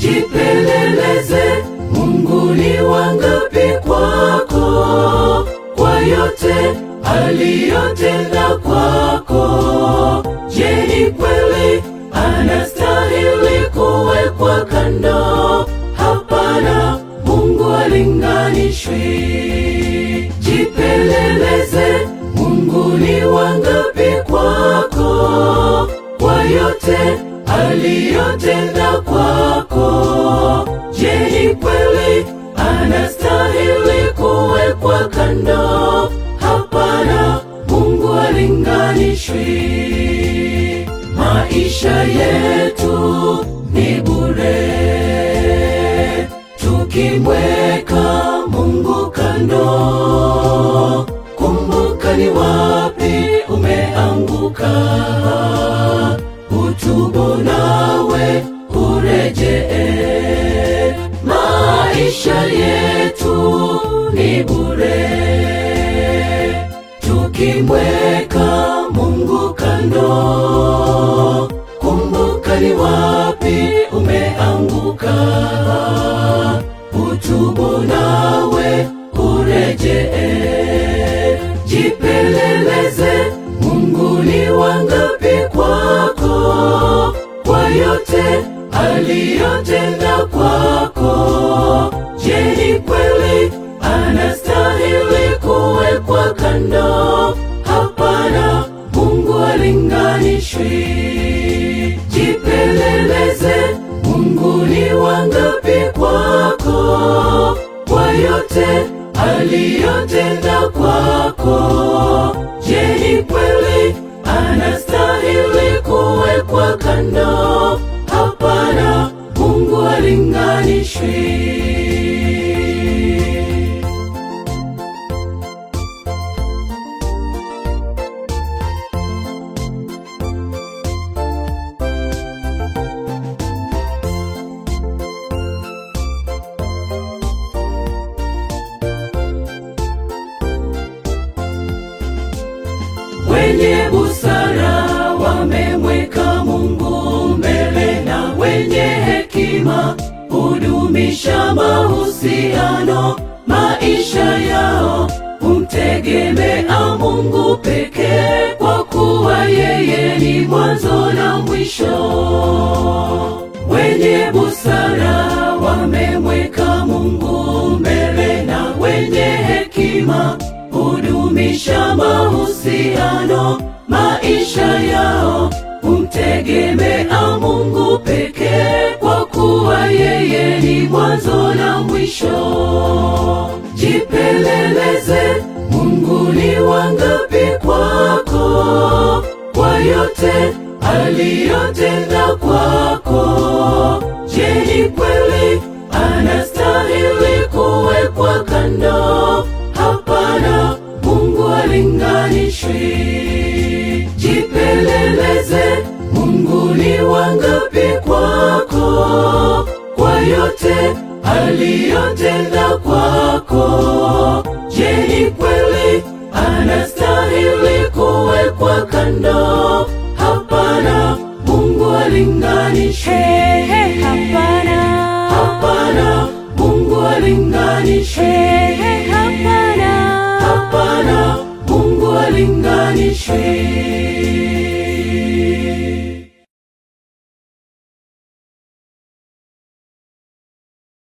Jipeleleze, Mungu ni wangapi kwako, kwa yote aliyotenda kwako. Je, ni kweli anastahili kuwekwa kando? Hapana, Mungu alinganishwi. Jipeleleze, Mungu ni wangapi kwako, kwa yote aliyotenda kwako. Je, ni kweli anastahili kuwekwa kando? Hapana, Mungu alinganishwi. Maisha yetu ni bure tukimweka Mungu kando. Kumbuka ni wapi umeanguka, utubu nawe urejee. Maisha yetu ni bure tukimweka Mungu kando. Kumbuka ni wapi umeanguka, utubu nawe urejee. Jipeleleze, Mungu ni wangapi kwako, kwa yote aliyotenda kwako. Je, ni kweli anastahili kuwekwa kando? Hapana, Mungu alinganishwi. Jipeleleze, Mungu ni wangapi kwako, kwa yote aliyotenda kwako. Je, ni kweli anastahili kuwekwa kando? Hapana, Mungu alinganishwi. Wenye busara wamemweka Mungu mbele, na wenye hekima hudumisha mahusiano. Maisha yao humtegemea Mungu pekee, kwa kuwa yeye ni mwanzo na mwisho. Wenye busara wamemweka Mungu mbele, na wenye hekima hudumisha mahusiano. Maisha yao humtegemea Mungu pekee, kwa kuwa yeye ni mwanzo na mwisho. Jipeleleze, Mungu ni wangapi kwako, kwa yote aliyotenda kwako. Je, ni kweli anastahili kuwekwa kando? Hapana, Mungu alinganishwi. Jipeleleze, Mungu ni wangapi kwako, kwa yote aliyotenda kwako. Je, ni kweli anastahili kuwekwa kando? Hapana, Mungu alinganishwi. Hey, hey, hapana. Hapana, Mungu alinganishwi. Hey, hey, hapana. Hapana, Mungu alinganishwi.